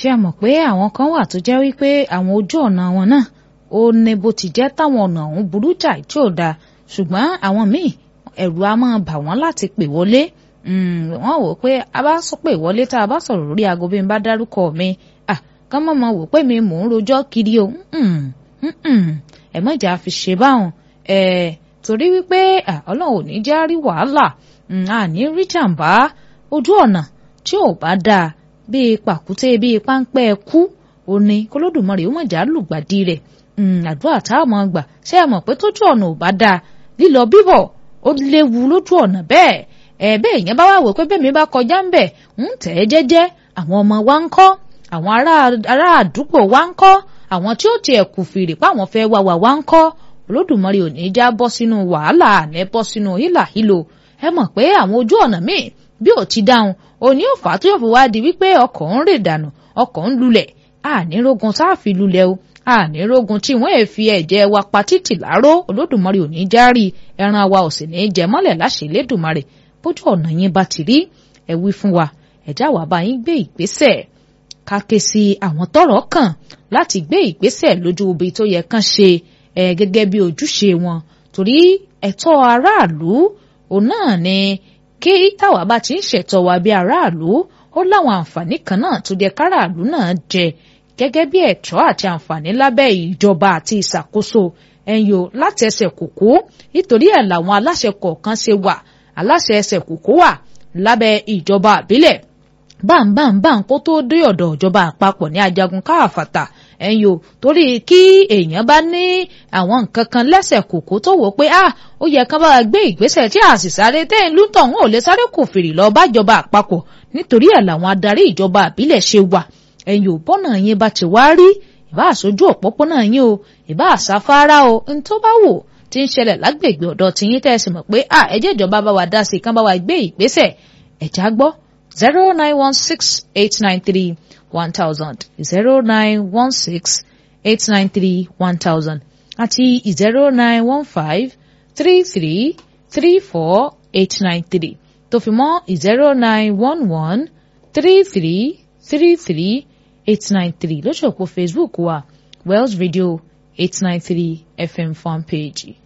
ṣé ẹ mọ̀ pé àwọn kan wà tó jẹ́ wípé àwọn ojú ọ̀nà wọn náà ó ní bó ti jẹ́ táwọn ọ̀nà ọ̀hún burú jáì tí ò dáa ṣùgbọ́n àwọn míì ẹ̀rù á máa bà wọ́n láti pè wọlé wọ́n wò pé a bá sọ pé ìwọlé tá a bá sọ̀rọ̀ lórí aago bí n bá dárúkọ mi kán mọ̀ mọ̀ wò pé mi mò ń rojọ́ kiri o ẹ mọ̀jà fi ṣe báwọn torí wípé ọlọ́run ò ní já rí wàhálà àní rí jàǹbá ojú ọ̀nà tí ò bá dáa bíi pàkúté bíi páńpẹ́ kú òní kólódùmarè ó mọ̀jà lùgbàdì rẹ̀ àdúrà tá a mọ̀ gbà ṣé ẹ mọ̀ pé tójú ọ̀nà ò bá dáa lílọ bíbọ̀ ó léwu lójú ọ̀nà bẹ́ẹ̀ ẹ̀ bẹ́ẹ̀ yẹn bá wà wò pé bẹ́ẹ̀ mi bá kọjá ń bẹ̀ ń tẹ̀ ẹ́ jẹ́jẹ́ àwọn ọmọ wa ń kọ́ àwọn ará àdúgbò wa ń kọ́ àwọn tí ó tiẹ̀ kù fìrì páwọn fẹ́ wá wà wá ń kọ́ olódùmarè ò ní já bọ́ sínú wàhálà àná bọ́ sínú hílàhílo ẹ mọ̀ pé àwọn ojú ọ̀nà míì bí ò ti dáhùn òní ò fà á tó yóò fi wá di wípé ọkọ̀ ń rè dànù ọkọ̀ ń lulẹ̀ ànírógun sáàfì lulẹ̀ o ànírógun tí wọ́n ẹ̀ fi ẹ̀jẹ̀ wa pa títì láró olódùmarè ò ní já rí ẹran wa ò sì ní jẹ mọ́lẹ̀ láṣẹ Elédùmarè bójú ọ̀nà yín bá ti rí ẹ wí fún wa ẹ̀já wa bá yín gbé ìgbésẹ̀ ká ké sí àwọn tọ́rọ̀ kàn láti gbé ìgbésẹ̀ lójú ibi tó yẹ kán ṣe ẹ gẹ́gẹ́ bí ojúṣe wọn torí ẹ̀tọ́ aráàlú òun náà ni kí táwa bá ti ń ṣẹ̀tọ́ wa bí aráàlú ó láwọn àǹfààní kan náà tó jẹ káràlú náà jẹ gẹ́gẹ́ bí ẹ̀tọ́ àti àǹfààní lábẹ́ ìjọba àti ìṣàkóso ẹ̀yọ láti ẹsẹ̀ kòkó nítorí ẹ̀ làwọn aláṣẹ kọ̀ọ̀kan ṣe wà aláṣẹ ẹsẹ̀ kòkó wà lábẹ́ ìjọba àbílẹ̀ báńbáńbáń kó tó dé ọ̀dọ̀ ìjọba àpapọ̀ ní ajagun káàfàtà ẹ̀yìn o torí kí èèyàn bá ní àwọn nǹkan kan lẹ́sẹ̀ kòkó tó wò pé ah ó yẹ kán bá gbé ìgbésẹ̀ tí a sì sáré tẹ́yìn lútọ̀ wọn ò lè sáré kò fèrè lọ bájọba àpapọ̀ nítorí ẹ̀ làwọn adarí ìjọba àbílẹ̀ ṣe wà ẹ̀yìn ò bọ́nà yín bá ti wá rí ìbá àṣojú òpópónà yín o ìbá àṣàfárá o n tó bá wò tí ń ṣẹlẹ̀ lágbègbè ọ̀dọ̀ tiyín tẹ́sí mọ̀ pé ah ẹjẹ́ ìjọba bá wa dá sí kán bá wa gbé ìgbésẹ̀ ẹ̀já gbọ́ zero nine one six eight nine three one thousand zero nine one six eight nine three one thousand àti zero nine one five three three three four eight nine three tó fi mọ́ zero nine one one three three three three eight nine three lójú òpó Facebook wa Wells Radio eight nine three FM fan page.